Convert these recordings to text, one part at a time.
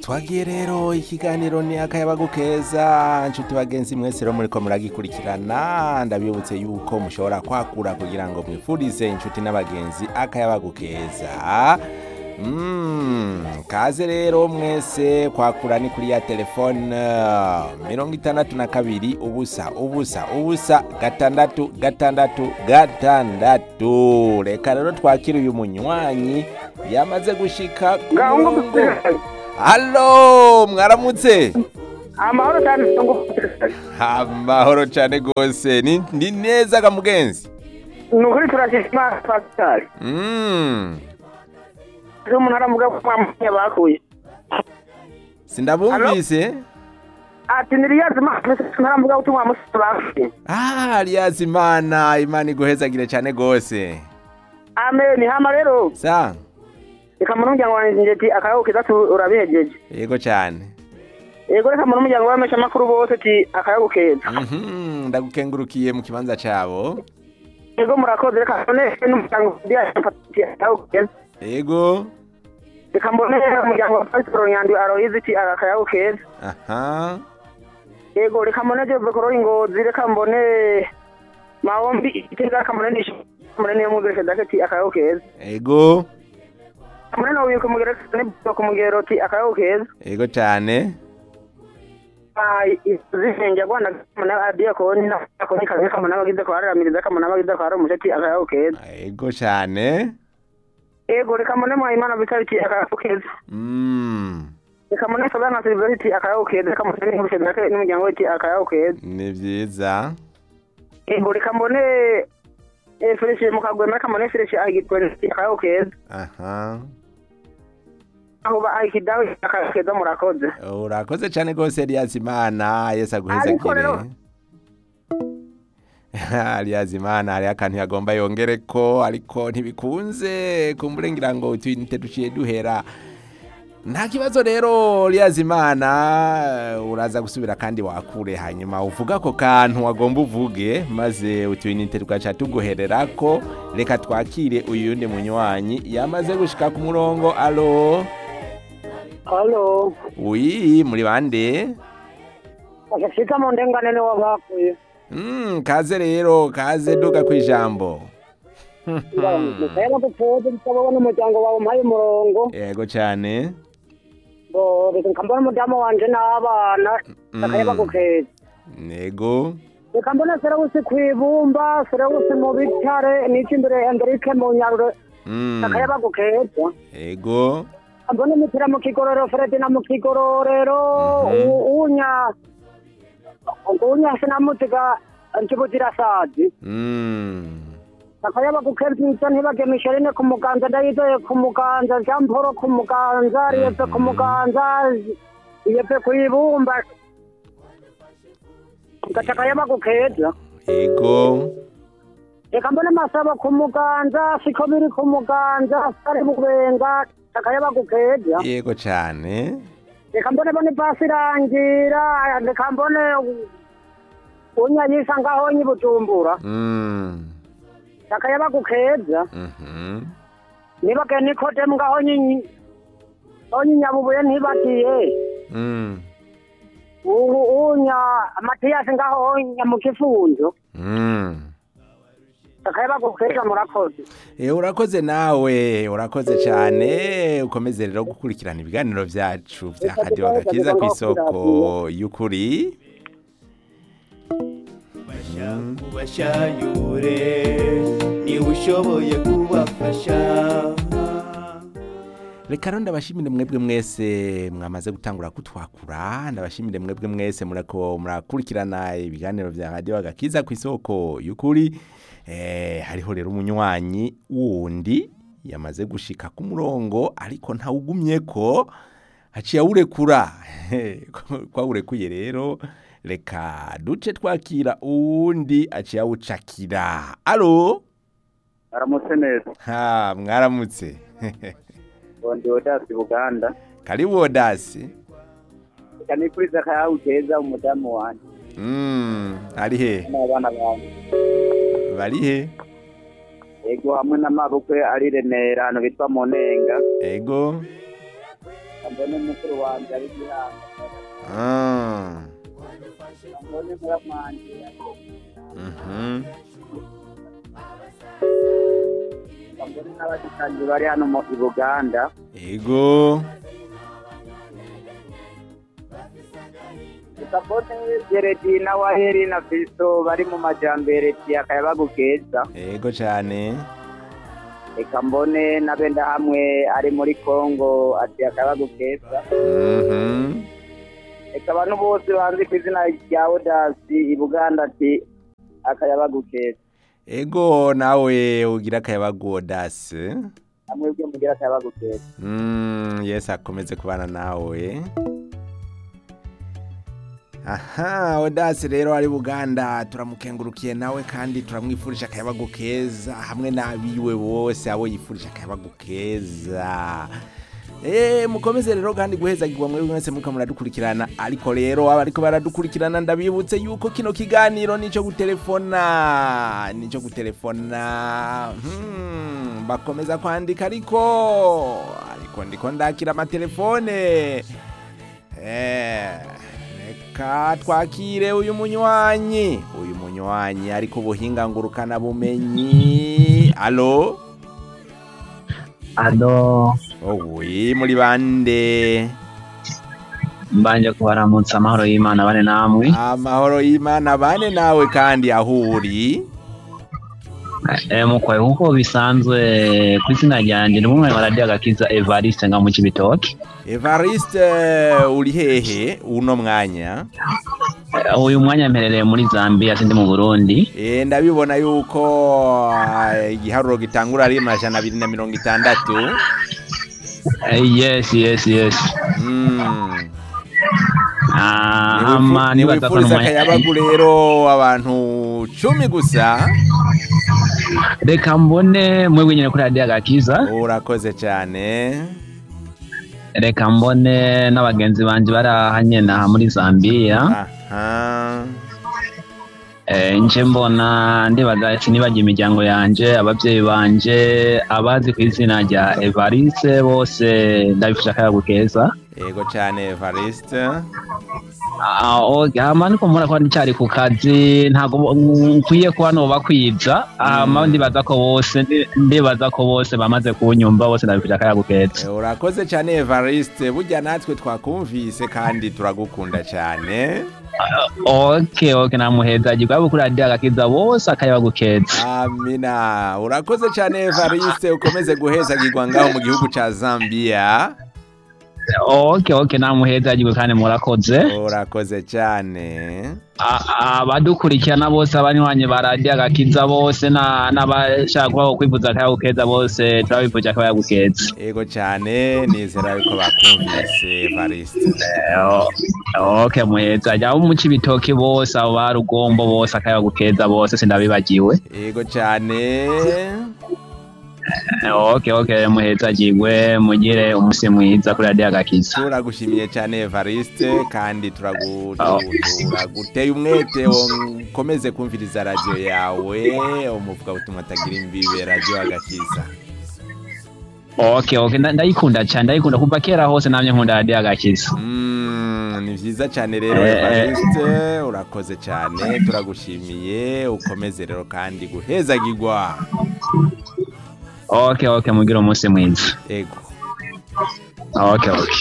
twagiye rero ikiganiro ni akayabagu keza nshuti bagenzi mwese rero muriko muragikurikirana ndabibutse yuko mushobora kwakura kugira ngo mwifurize inshuti n'abagenzi akayabagu keza Mm, kaze rero mwese kwakura ni kuri ya telefone mirongo itandatu na kabiri ubusa ubusa ubusa gatandatu gatandatu gatandatu reka rero twakire uyu munywanyi yamaze gushika ku ngaho ngo murongo. halo mwaramutse amahoro cyane ngo amahoro cyane rwose ni, ni neza ga mugenzi ni ukuri turashima pasitari mm. ejo umuntu aravuga ko mwamunya bakuye sindabumvise ati niriyazima ntaravuga ko mwamusize bakuye ah riyazi imana imana iguhezagire cyane rwose amen hama rero sa reka muri umuryango wanjye njye ati akayago keza tu- urabihejeje yego cyane yego reka muri umuryango w'abameshamakuru bose ati akayago keza Mhm, ndagukengurukiye mu kibanza cyabo yego murakoze reka mbone n'umuryango ati akayago keza yego reka mbone umuryango wa pasitoro nyandwi aroyizi ati akayago keza aha yego reka mbone jove koro ingozi reka mbone mahombi itega reka mbone nisho mbone niyo mugeresha daketi akayago keza yego mbone no wiko mugeresha ne ku mugero ati akayago keza yego cyane ai izihenge gwanda mbone adiya ko ni na ko ni kaze kamana bagize ko araramiriza kamana bagize ko aramusha ati akayago keza yego cyane yego reka mbone mu imana bitari ati akayago keza mm. reka mbone sabana silver ati akayago keza reka mbone n'ingurusha daketi n'umuryango we ati akayago keza ni byiza yego reka mbone eh Felicie mukagwema reka mbone Felicie agitwe ati akayago keza aha aho ba aikidawe akakeza murakoze urakoze cyane rwose riyazi imana yesu Ariko aguhezagire rero- riyazi imana hariho akantu yagomba yongere ko ariko ntibikunze kumbure ngira ngo utuyinite duciye duhera nta kibazo rero riyazi imana uraza gusubira kandi wakure hanyuma uvuga ako kantu wagomba uvuge maze utuyinite tugaca tuguherera ko reka twakire uyu yundi munywanyi yamaze gushika ku murongo alo halo wi muri bande agashika mu ndengane niwo bakuye Mm, kaze rero kaze duga ku ijambo rero dutoze nsabona umuryango wawe umpaye umurongo yego cyane ngo reka nkambona umudamu wanje n'abana akayaba gukeza yego reka mbona serewusi kwibumba serewusi mu bitare n'iki imbere enderike mu nyarure Mm, akayaba gukeza yego mbona imipira mu kigororero fredi na mu kigororero Mhm. u- unya unya sinamuziga ntibuzirasazi Mm, akayaba gukeza ntibage misherine ku muganza ndayizeye ku muganza jean paul ku muganza riyeve ku muganza riyeve ku ibumba gaca akayaba gukeza yego reka mbone masaba ku muganza siko biri ku muganza sari bubenga akayaba gukeza yego cyane reka mbone bone pasi irangira reka mbone unyayisa ngaho nyibujumbura Mm, akayaba gukeza mhm. nibage nikodemu ngaho nyinyi aho nyinyabubuye ntibagiye Mm, ubu unya matiyasi ngaho nyamukifunzo mm. akayaba gukeza murakoze Eh, urakoze nawe urakoze cyane ukomeze rero gukurikirana ibiganiro byacu bya kadiho gakiza ku isoko y'ukuri ubashayure niba ushoboye kubafasha reka rero ndabashimire mwebwe mwese mwamaze gutangura kutwakura ndabashimire mwebwe mwese murako murakurikirana ibiganiro bya radiyo agakiza ku isoko y'ukuri eh, hariho rero umunywanyi wundi yamaze gushika ku murongo ariko ntawugumye ko haciye awurekura ko awurekuye rero reka duce twakira uwundi aciye awucakira alo aramutse neza ha mwaramutse bondi odasi buganda karibu odasi cyane kuri zakayawu keza umudamu wanjye Mm, ari he n'abana banjye bari he ego hamwe n'amabukwe ari remera ahantu bitwa munenga ego mbone mukuru wanje ari gihanga Ah, mbone muramwanje mhm. mbone n'abashikanje bari hano mu i buganda ego gusa mbone geredina waheri na fiso bari mu majambere ti akayabagu keza ego cane reka mbone n'abenda hamwe ari muri kongo ati akayabagu keza Mhm. reka abantu bose banzi ku izina rya odasi i buganda ati akayabagu keza ego nawe ugira akayabagu odase namwe bwe mugira akayabagu keza Mm, yesu akomeze kubana nawe aha odasi rero ari buganda turamukengurukiye nawe kandi turamwifurije akayabagu keza hamwe n'abiwe bose abo yifurije akayabagu keza Eh, mukomeze rero kandi guhezagirwa muri mwese muka muradukurikirana ariko rero abariko baradukurikirana ndabibutse yuko kino kiganiro nico gutelefona nico gutelefona hmm, bakomeza kwandika ariko ariko ndiko ndakira amatelefone eh, reka twakire uyu munywanyi uyu munywanyi ariko ubuhinga ngurukana bumenyi alo ado owi muri bande mbanje kubaramutsa amahoro y'imana bane namwe amahoro y'imana bane nawe kandi aho uri e, mukwaye nkuko bisanzwe ku izina ryanjye ni mumwe maradiyo agakiza evariste nga mu kibitoki evariste uri hehe uno mwanya e, uyu mwanya mperereye muri zambia sindi mu burundi e, ndabibona yuko ah, igiharuro gitangura ari amajana abiri na mirongo itandatu e, yes yes yes Mm. Ah, Niwifu- ama nibaza ko niwifuriza n'umwanya- akayabagu rero abantu cumi gusa reka mbone mwebwe nyine kuri radiyo agakiza urakoze cyane reka mbone n'abagenzi banje bari aha nyene aha muri zambia aha Eh, nje mbona ndibaza sinibagiye imiryango yanje ababyeyi banje abazi ku izina rya evariste bose ndabifasha akayago keza yego cyane evariste Ah, okay, hama niko mbona ko ndicyari ku kazi ntabwo nkwiye kuba noba kwiza hama ndibaza ko bose ndi- ndibaza ko bose bamaze kunyumva bose ndabifasha akayago keza Eh, urakoze cyane evariste burya natwe twakumvise kandi turagukunda cyane okay okay namuhezagirwa abo kuri radiyo agakiza bose akayago keza amina urakoze cyane evariste ukomeze guhezagirwa ngaho mu gihugu cya zambia okay okay namuhezagirwa kandi murakoze urakoze cyane A- abadukurikirana bose abanywanyi ba radiyo agakiza bose na- n'abashaka kubaho kwifuza akayago keza bose turabifuje akayago keza yego cyane nizera yuko bakumvise evariste ok muheza jya abo mu cibitoki bose abo ba rugombo bose akayago keza bose sindabibagiwe yego cyane ok ok muheza jigwe mugire umusi mwiza kuri radiyo agakiza turagushimiye cyane evariste kandi turagu- Oh. turaguteye umwete ukomeze kumviriza radiyo yawe umuvuga butumwa atagira imbibe radiyo agakiza ok ok nda- ndayikunda cyane ndayikunda kuva kera hose namye nkunda radiyo agakiza Mm, ni byiza cyane rero Eh, eh. evariste urakoze cyane turagushimiye ukomeze rero kandi guhezagirwa ok ok mugire umusi mwiza ego ok ok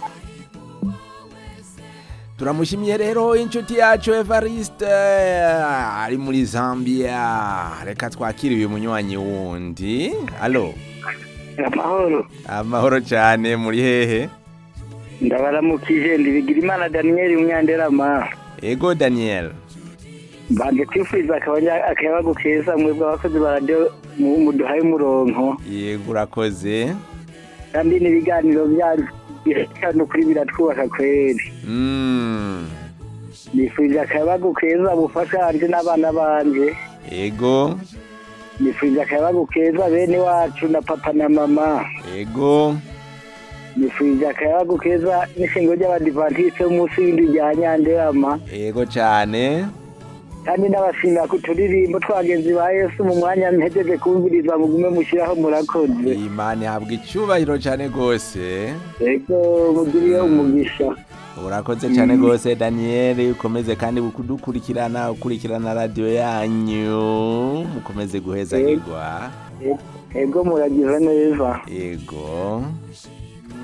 turamushimiye rero inshuti yacu evariste ari muri zambia reka twakire uyu munywanyi wundi alo amahoro amahoro cyane muri hehe ndabaramukije ndibigira imana daniyeli umwanderama ego daniel mbanje kwifuriza akabanya- akayabagu keza mwebwe abakozi ba radiyo mu- muduhaye umuronko yego urakoze kandi n'ibiganiro byanyu hano kuri biratwubaka kweri Mm, nifurije akayabagu keza bufasha hanje n'abana banje ego nifurije akayabagu keza bene wacu na papa na mama ego nifurije akayabagu keza n'ishingo ry'abadivantisite b'umunsi w'indi rya nyanderama ego cyane kandi n'abashimira ku turirimbo twagenzi ba yesu mu mwanya mpejeje kumviriza mugume mushyiraho murakoze imana ihabwa icyubahiro cyane rwose ego mugiriye umugisha urakoze cyane rwose daniyeli ukomeze kandi kudukurikirana ukurikirana radiyo yanyu mukomeze guhezagirwa ego muragize neza yego